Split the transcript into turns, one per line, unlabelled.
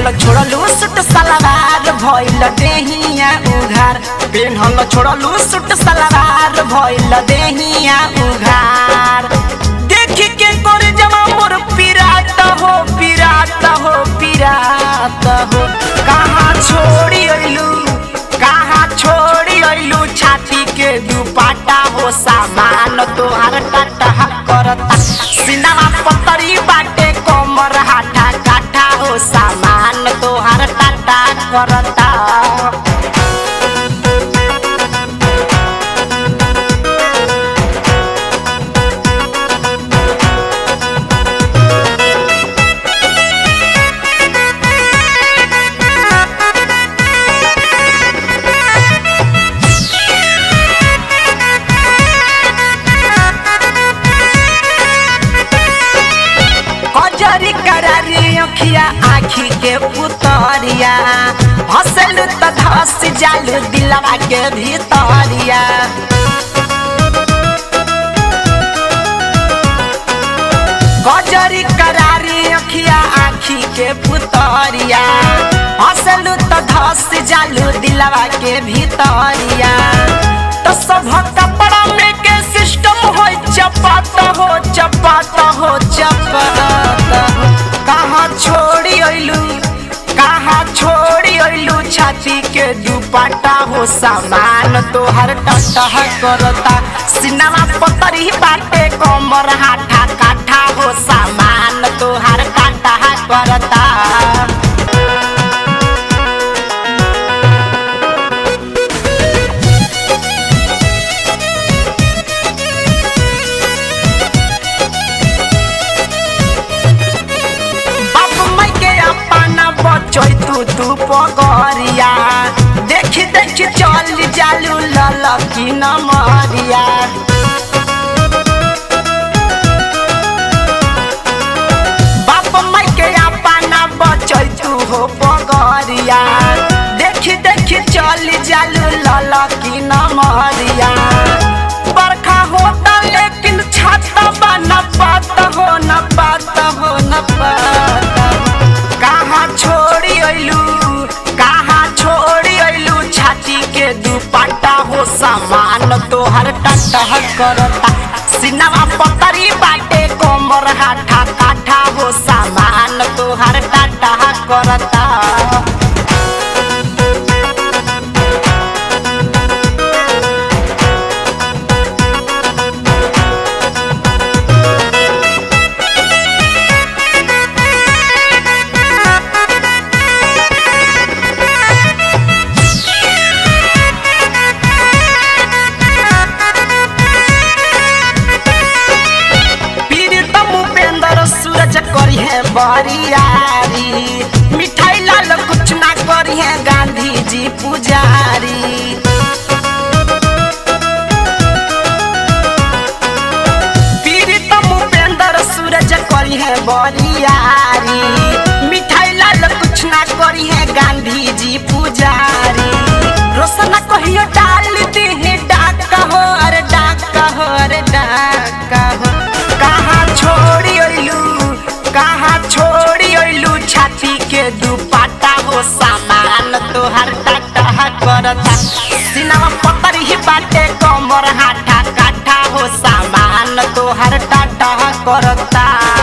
पेन्हल छोड़लू सुट सलवार भइल देहिया उघार पेन्हल छोड़लू सुट सलवार भइल देहिया उघार देखी के कर जमा मोर पिरात हो पिरात हो पिरात हो कहाँ छोड़ी अइलू कहाँ छोड़ी अइलू छाती के दुपाटा हो सामान तोहार टाटा करता सिनामा पतरी बाटे कमर हाथा काठा हो सामान तोहार टाटा करता कजरी करारी अखिया आखी के पुतरिया हसल त धस जालू दिलवा के भीतरिया कजरी करारी अखिया आखी के पुतरिया हसल त धस जालू दिलवा के भीतरिया तो सब कपड़ा में के सिस्टम हो चपात हो चपात हो चपात हो कहाँ छोड़ी अइलू कहाँ छोड़ी अइलू छाती के दुपट्टा हो सामान तोहर टटह करता सिनेमा पतरी बाटे कमर हाथा काठा हो सामान तोहर काटा करता बाप माई के अपना बचै तू तू पगरिया देखी देखी चल जालू ललकी नमरिया बाप माई के अपना बचै तू हो पगरिया देखी देखी चल जालू ललकी नमरिया बरखा होता लेकिन छाता बा न पाता हो न पाता हो न पाता हो। कहाँ छोड़ी अइलू कहाँ छोड़ी अइलू छाती के दुपट्टा हो सामान तोहर टटह करता सिनेमा पतरी बाटे कमर हाथा काठा हो सामान तोहर टटह करता पीड़ितम उपेंद्र सूरज करी है बरियारी मिठाई लाल कुछ ना करी है गांधी जी पुजारी पीड़ितम उपेंद्र सूरज करी है बरियारी मिठाई लाल कुछ ना करी है गांधी जी पुजारी रोशना कहियो डाल दी है डाका हो अरे डाका हो अरे डाका हो कहाँ छोड़ी अइलू कहाँ छोड़ी अइलू छाती के दुपट्टा हो सामान तोहर टाटा करता सिनेमा पतर ही बाटे कमर हाथा काठा हो सामान तोहर टाटा करता